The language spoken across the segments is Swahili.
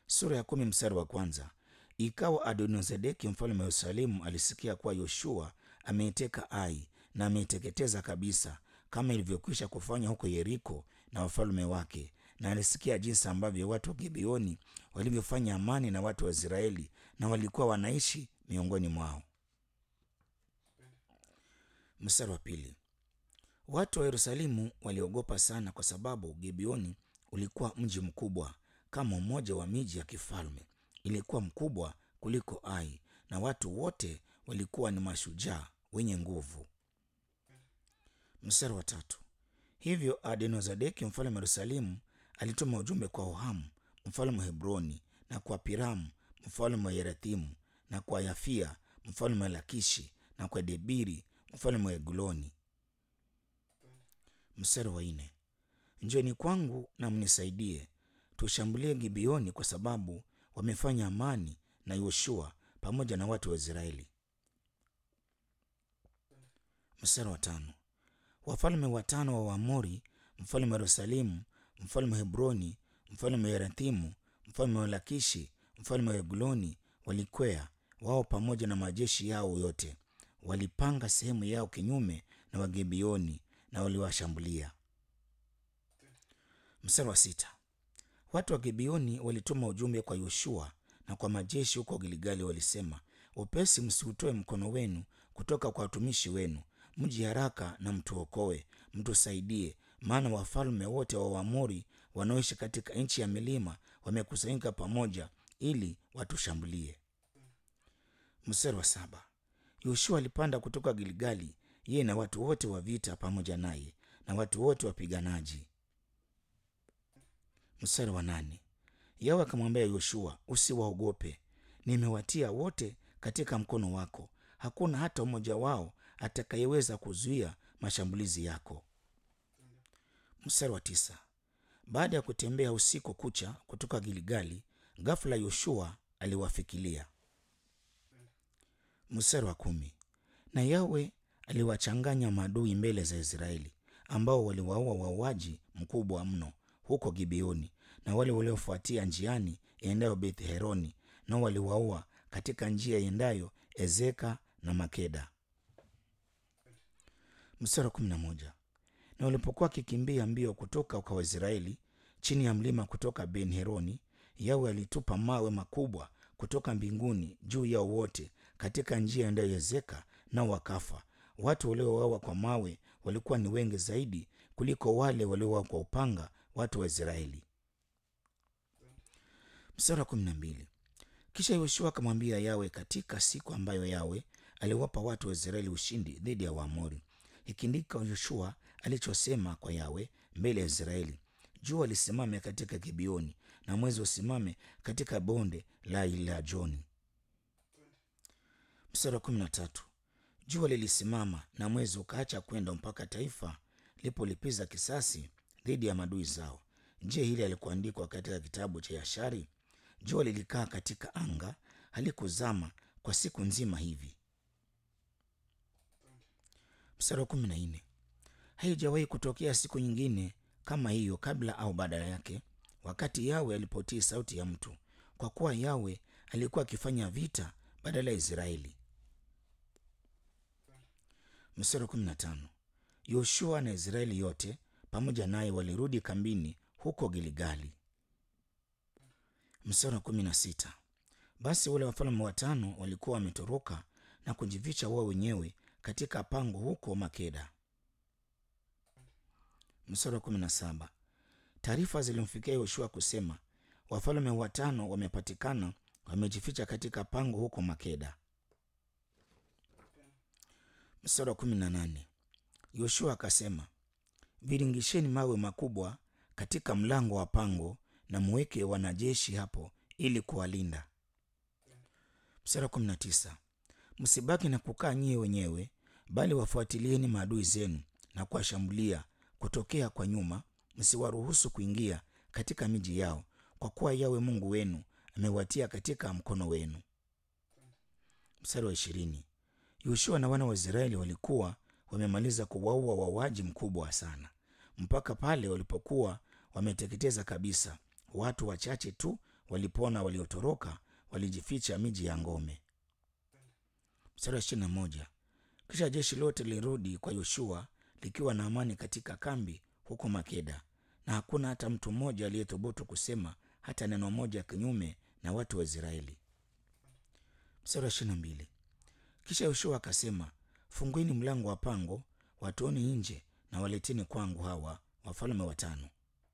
sura ya kumi mstari wa kwanza. Ikawa Adonizedeki mfalme wa Yerusalemu alisikia kuwa Yoshua ameiteka Ai na ameiteketeza kabisa kama ilivyokwisha kufanya huko Yeriko na wafalme wake, na alisikia jinsi ambavyo watu wa Gibeoni walivyofanya amani na watu wa Israeli na walikuwa wanaishi miongoni mwao. Mstari wa pili. Watu wa Yerusalemu waliogopa sana, kwa sababu Gibeoni ulikuwa mji mkubwa kama mmoja wa miji ya kifalme. Ilikuwa mkubwa kuliko Ai, na watu wote walikuwa ni mashujaa wenye nguvu. Mstari wa tatu. Hivyo Adenozadeki mfalme wa Yerusalemu alituma ujumbe kwa Hohamu mfalme wa Hebroni na kwa Piramu mfalme wa Yerathimu na kwa Yafia mfalme wa Lakishi na kwa Debiri mfalme wa Eguloni. Mstari wa nne. Njoni kwangu na mnisaidie, tushambulie Gibeoni, kwa sababu wamefanya amani na Yoshua pamoja na watu wa Israeli. Mstari wa tano. Wafalme watano wa Waamori, mfalme wa Yerusalemu, mfalme wa Hebroni, mfalme wa Yerathimu, mfalme wa Lakishi, mfalme wa Eguloni walikwea wao pamoja na majeshi yao yote, walipanga sehemu yao kinyume na Wagibeoni na waliwashambulia. Mstari wa sita. Watu wa Gibeoni walituma ujumbe kwa Yoshua na kwa majeshi huko Gilgali, walisema, upesi msiutoe mkono wenu kutoka kwa watumishi wenu, mji haraka na mtuokoe, mtusaidie, maana wafalme wote wa Waamori wanaoishi katika nchi ya milima wamekusanyika pamoja ili watushambulie. Mstari wa saba. Yoshua alipanda kutoka Gilgali, yeye na watu wote wa vita pamoja naye na watu wote wapiganaji. Mstari wa nane. Yawe akamwambia Yoshua, usiwaogope, nimewatia wote katika mkono wako, hakuna hata mmoja wao atakayeweza kuzuia mashambulizi yako. Mstari wa tisa. Baada ya kutembea usiku kucha kutoka Gilgali, ghafla Yoshua aliwafikilia. Mstari wa kumi. Na Yawe aliwachanganya maadui mbele za Israeli, ambao waliwaua wauaji mkubwa mno huko Gibeoni, na wale waliofuatia njiani iendayo Beth Heroni, nao waliwaua katika njia iendayo Ezeka na Makeda. Mstari wa kumi na moja. Na walipokuwa wakikimbia mbio kutoka kwa Waisraeli chini ya mlima kutoka Ben Heroni, Yawe alitupa mawe makubwa kutoka mbinguni juu yao wote katika njia iendayo Ezeka, nao wakafa. Watu waliouawa kwa mawe walikuwa ni wengi zaidi kuliko wale waliouawa kwa upanga watu wa Israeli. Mstari wa kumi na mbili. Kisha Yoshua akamwambia Yawe katika siku ambayo Yawe aliwapa watu wa Israeli ushindi dhidi ya Waamori, hiki ndiko Yoshua alichosema kwa Yawe mbele ya Israeli: jua lisimame katika Gibeoni na mwezi usimame katika bonde la Ilajoni. Mstari wa kumi na tatu. Jua lilisimama na mwezi ukaacha kwenda mpaka taifa lipolipiza kisasi dhidi ya madui zao. Je, hili alikuandikwa katika kitabu cha Yashari? Jua lilikaa katika anga, halikuzama kwa siku nzima hivi. Mstari wa kumi na nne. Haijawahi kutokea siku nyingine kama hiyo kabla au baada yake, wakati Yawe alipotii sauti ya mtu, kwa kuwa Yawe alikuwa akifanya vita badala ya Israeli. Mstari wa kumi na tano. Yoshua na Israeli yote pamoja naye walirudi kambini huko Gilgali. Mstari wa kumi na sita. Basi wale wafalme watano walikuwa wametoroka na kujificha wao wenyewe katika pango huko Makeda. Mstari wa kumi na saba. Taarifa zilimfikia Yoshua kusema, wafalme watano wamepatikana wamejificha katika pango huko Makeda. Mstari wa kumi na nane. Yoshua akasema, viringisheni mawe makubwa katika mlango wa pango na muweke wanajeshi hapo ili kuwalinda. Mstari wa kumi na tisa. Msibaki na kukaa nyie wenyewe, bali wafuatilieni maadui zenu na kuwashambulia kutokea kwa nyuma, msiwaruhusu kuingia katika miji yao, kwa kuwa Yawe Mungu wenu amewatia katika mkono wenu. Mstari wa ishirini. Yoshua na wana wa Israeli walikuwa wamemaliza kuwaua wauaji mkubwa sana, mpaka pale walipokuwa wameteketeza kabisa. Watu wachache tu walipona waliotoroka walijificha miji ya ngome. Mstari wa ishirini na moja. Kisha jeshi lote lilirudi kwa Yoshua likiwa na amani katika kambi huko Makeda, na hakuna hata mtu mmoja aliyethubutu kusema hata neno moja kinyume na watu wa Israeli. Mstari wa ishirini na mbili. Kisha Yoshua akasema, fungueni mlango wa pango, watoeni nje na waleteni kwangu hawa wafalme watano.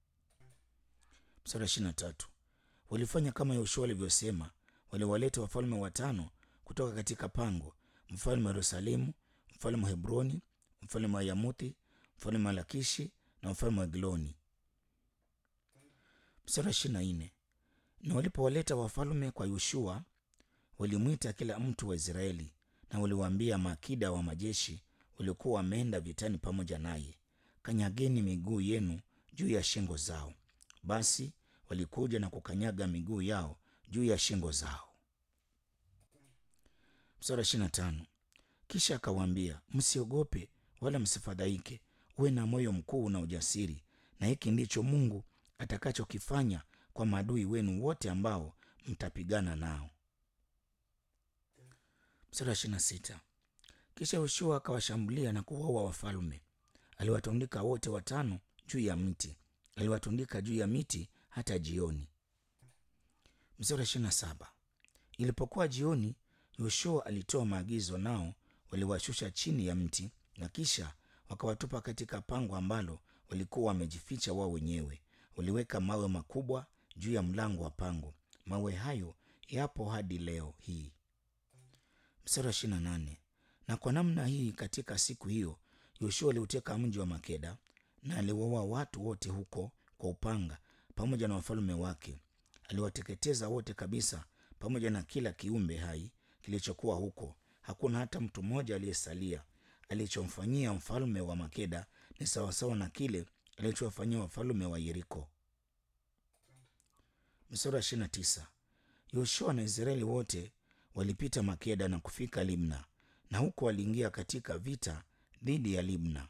Mstari wa ishirini na tatu. Walifanya kama Yoshua alivyosema, waliwaleta wafalme watano kutoka katika pango, mfalme wa Yerusalemu, mfalme wa Hebroni, mfalme wa Yamuthi, mfalme wa Lakishi na mfalme wa Egloni. Mstari wa ishirini na nne. Na walipowaleta wafalme kwa Yoshua, walimwita kila mtu wa Israeli na waliwaambia maakida wa majeshi waliokuwa wameenda vitani pamoja naye, kanyageni miguu yenu juu ya shingo zao. Basi walikuja na kukanyaga miguu yao juu ya shingo zao. Mstari wa ishirini na tano. Kisha akawaambia, msiogope wala msifadhaike, uwe na moyo mkuu na ujasiri, na hiki ndicho Mungu atakachokifanya kwa maadui wenu wote ambao mtapigana nao. Mstari wa ishirini na sita. Kisha Yoshua akawashambulia na kuwaua wafalme. Aliwatundika wote watano juu ya mti, aliwatundika juu ya miti hata jioni. Mstari wa ishirini na saba. Ilipokuwa jioni, Yoshua alitoa maagizo, nao waliwashusha chini ya mti na kisha wakawatupa katika pango ambalo walikuwa wamejificha wao wenyewe. Waliweka mawe makubwa juu ya mlango wa pango. Mawe hayo yapo hadi leo hii. Mstari wa ishirini na nane. Na kwa namna hii katika siku hiyo Yoshua aliuteka mji wa Makeda na aliwaua watu wote huko kwa upanga pamoja na wafalme wake. Aliwateketeza wote kabisa pamoja na kila kiumbe hai kilichokuwa huko. Hakuna hata mtu mmoja aliyesalia. Alichomfanyia mfalme wa Makeda ni sawasawa na kile alichowafanyia wafalme wa Yeriko. Mstari wa ishirini na tisa. Yoshua na Israeli wote walipita Makeda na kufika Libna, na huko waliingia katika vita dhidi ya Libna.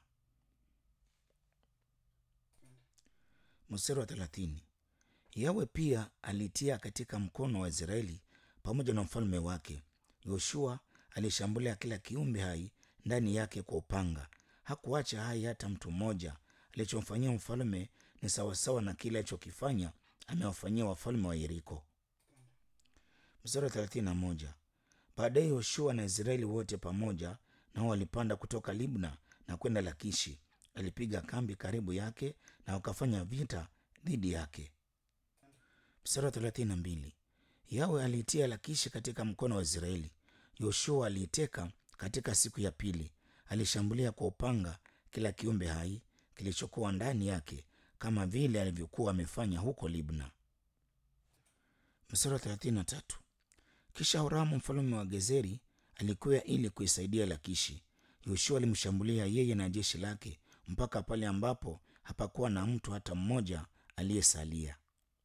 Mstari wa thelathini. Yawe pia alitia katika mkono wa Israeli pamoja na mfalme wake. Yoshua alishambulia kila kiumbe hai ndani yake kwa upanga, hakuacha hai hata mtu mmoja. Alichomfanyia mfalme ni sawasawa na kile alichokifanya amewafanyia wafalme wa Yeriko. Mstari wa thelathini na moja. Baadaye Yoshua na Israeli wote pamoja nao walipanda kutoka Libna na kwenda Lakishi. Alipiga kambi karibu yake na wakafanya vita dhidi yake. Mstari wa thelathini na mbili. Yawe aliitia Lakishi katika mkono wa Israeli. Yoshua aliiteka katika siku ya pili. Alishambulia kwa upanga kila kiumbe hai kilichokuwa ndani yake kama vile alivyokuwa amefanya huko Libna. Mstari wa thelathini na tatu. Kisha Horamu mfalme wa Gezeri alikuya ili kuisaidia Lakishi. Yoshua alimshambulia yeye na jeshi lake mpaka pale ambapo hapakuwa na mtu hata mmoja aliyesalia.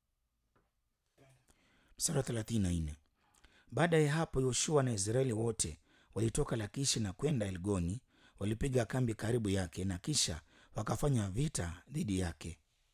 Mstari wa thelathini na nne. Baada ya hapo Yoshua na Israeli wote walitoka Lakishi na kwenda Elgoni. Walipiga kambi karibu yake na kisha wakafanya vita dhidi yake.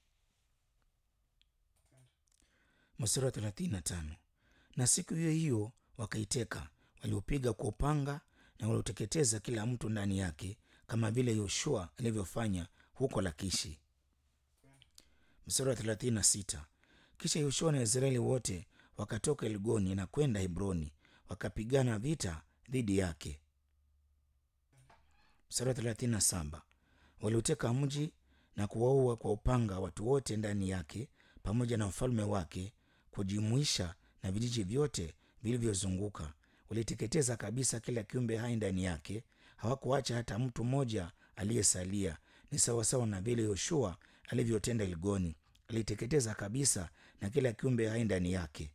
Mstari wa thelathini na tano. Na siku hiyo hiyo wakaiteka, waliupiga kwa upanga na waliuteketeza kila mtu ndani yake, kama vile Yoshua alivyofanya huko Lakishi. Mstari wa thelathini na sita. Kisha Yoshua na Israeli wote wakatoka Elgoni na kwenda Hebroni, wakapigana vita dhidi yake. Mstari wa thelathini na saba. Waliuteka mji na kuwaua kwa upanga watu wote ndani yake, pamoja na mfalme wake, kujumuisha na vijiji vyote vilivyozunguka. Waliteketeza kabisa kila kiumbe hai ndani yake, hawakuacha hata mtu mmoja aliyesalia. Ni sawasawa na vile Yoshua alivyotenda Elgoni, aliteketeza kabisa na kila kiumbe hai ndani yake.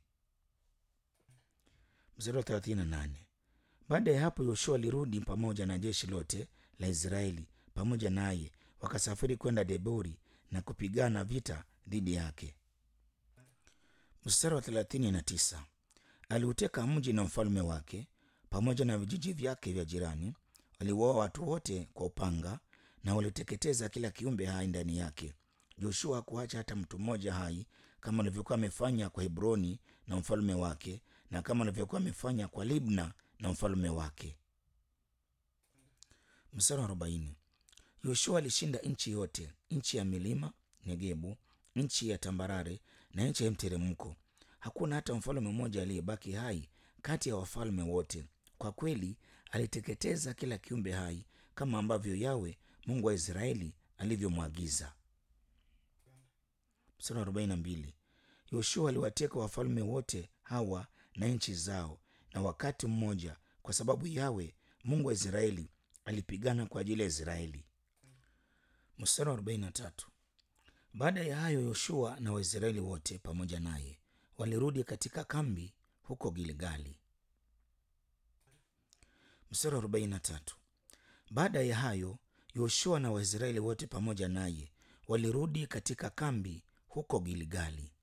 Mstari wa 38. Baada ya hapo Yoshua alirudi pamoja na jeshi lote la Israeli pamoja naye, wakasafiri kwenda Debori na kupigana vita dhidi yake. Mstari wa 39. Aliuteka mji na mfalme wake pamoja na vijiji vyake vya jirani. Waliwaua watu wote kwa upanga na waliteketeza kila kiumbe hai ndani yake. Joshua hakuacha hata mtu mmoja hai kama alivyokuwa amefanya kwa Hebroni na mfalme wake, na kama alivyokuwa amefanya kwa Libna na mfalme wake. Mstari wa arobaini. Yoshua alishinda nchi yote, nchi ya milima Negebu, nchi ya tambarare na nchi ya mteremko. Hakuna hata mfalme mmoja aliyebaki hai kati ya wafalme wote. Kwa kweli aliteketeza kila kiumbe hai kama ambavyo Yawe Mungu wa Israeli alivyomwagiza. Mstari wa arobaini na mbili. Yoshua aliwateka wafalme wote hawa na nchi zao, na wakati mmoja, kwa sababu Yawe Mungu wa Israeli alipigana kwa ajili ya Israeli. Mstari wa arobaini na tatu. Baada ya hayo, Yoshua na Waisraeli wote pamoja naye walirudi katika kambi huko Gilgali. Mstari wa arobaini na tatu. Baada ya hayo, Yoshua na Waisraeli wote pamoja naye walirudi katika kambi huko Gilgali.